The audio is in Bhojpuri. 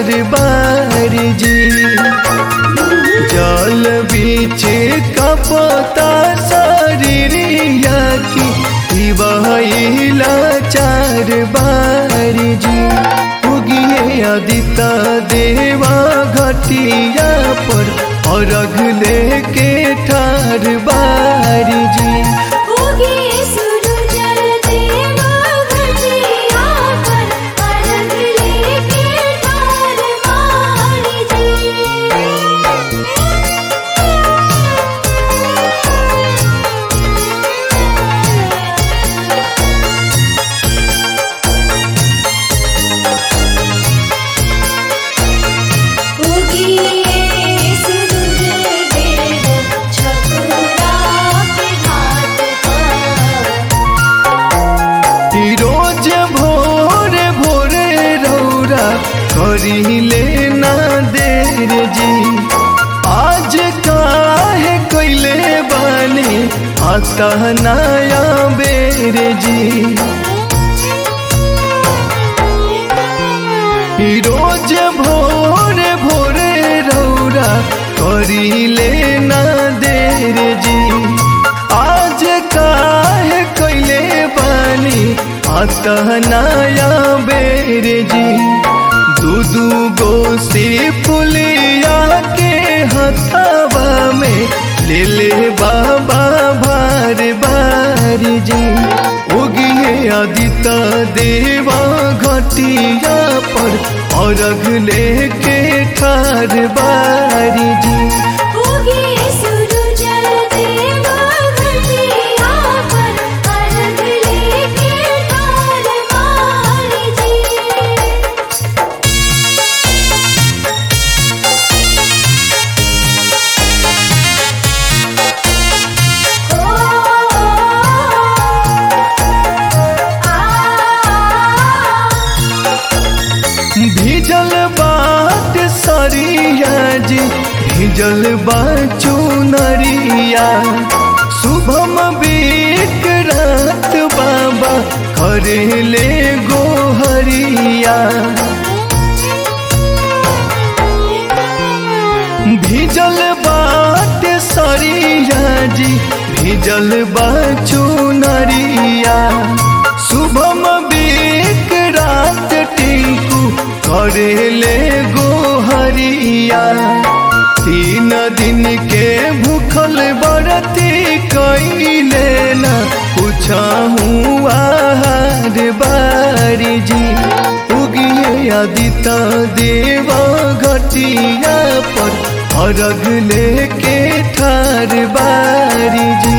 ठार बारी जी जल बीच कपता शरीरिया की बहिला चार बारी जी उगिए अदिता देवा घटिया पर अर्घ लेके ठार बारी जी उगे सूरज देवा घटिया पर अर्घ लेके ठार मारी जी उगिए सूरज देव छकुरा के घाट पर रोज भोरे भोरे रौरा करिले ना देर जी आज काहे कैले बानी आता नया बेर जी रोज भोरे भोरे रौरा करिले ना देर जी आज काहे कैले बानी आता नया बेर जी दू दू गो से फुलिया के हथावा में ले ले बाबा भार बार जी उगिए आदिता देवा घटिया पर अर्घ लेके ठार बारी जी उगे सूरज देवा घटिया पर अर्घ लेके ठार मारी जी भीजल बाट सरिया जी भीजल बाचू नरिया शुभम बीक रात बाबा करेले गोहरिया भीजल बाट सरिया जी भीजल बाचू नरिया शुभम बीक रात टिंकू करेले गोहरिया तीन दिन के भूखल बरती कैले न पूछहूँ आहार बारी जी उगिए आदिता देवा घटिया पर अर्घ लेके ठार बारी जी